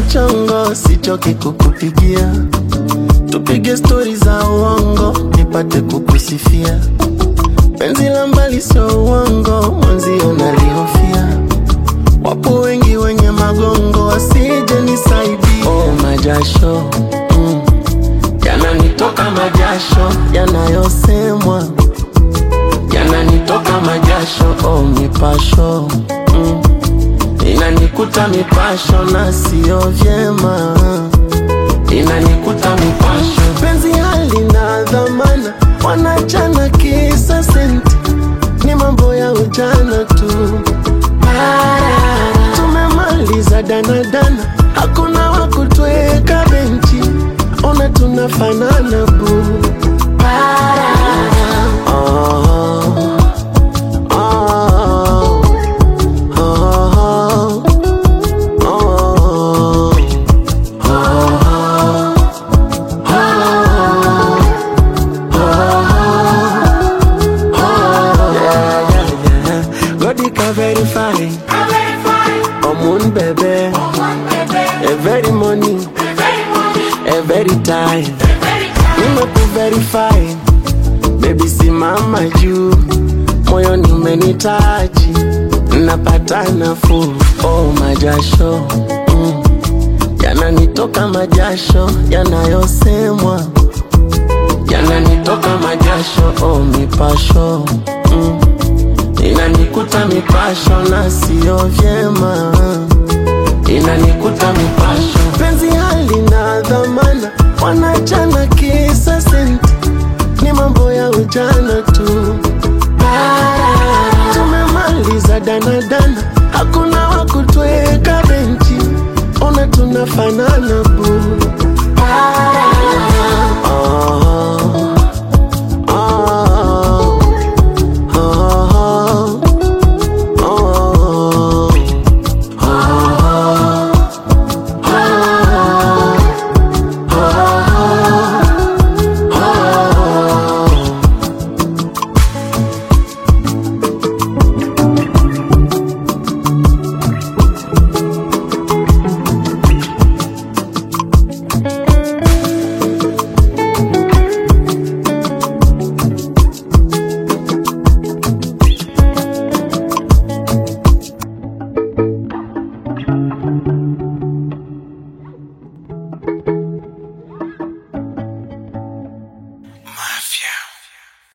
chongo, sichoki kukupigia, tupige stori za uongo, nipate kukusifia. Penzi la mbali sio uongo, mwenzio nalihofia. Wapo wengi wenye magongo, wasije nisaidia. Oh, majasho mm, yananitoka majasho yanayosemwa yananitoka majasho. Oh, mipasho mm, inanikuta mipasho na sio vyema, inanikuta mipasho. Penzi halina dhamana, wanachana kisa senti, ni mambo ya ujana tu. Tumemaliza danadana, hakuna wa kutweka benchi, ona tunafanana bu. Oh, oh, oh, oh, yeah, yeah, yeah. Godi ka verify, omun bebe, every morning, every time. Nimeku verify, baby simama juu, moyoni umenitaji, napata nafuu. Oh, majasho mm, yananitoka majasho yanayosemwa yananitoka majasho. Oh, mipasho mm, inanikuta mipasho na sio vyema, inanikuta mipasho. Penzi halina dhamana, wanachana kisa senti, ni mambo ya ujana tu. Tumemaliza danadana, hakuna wa kutweka benchi, ona tunafanana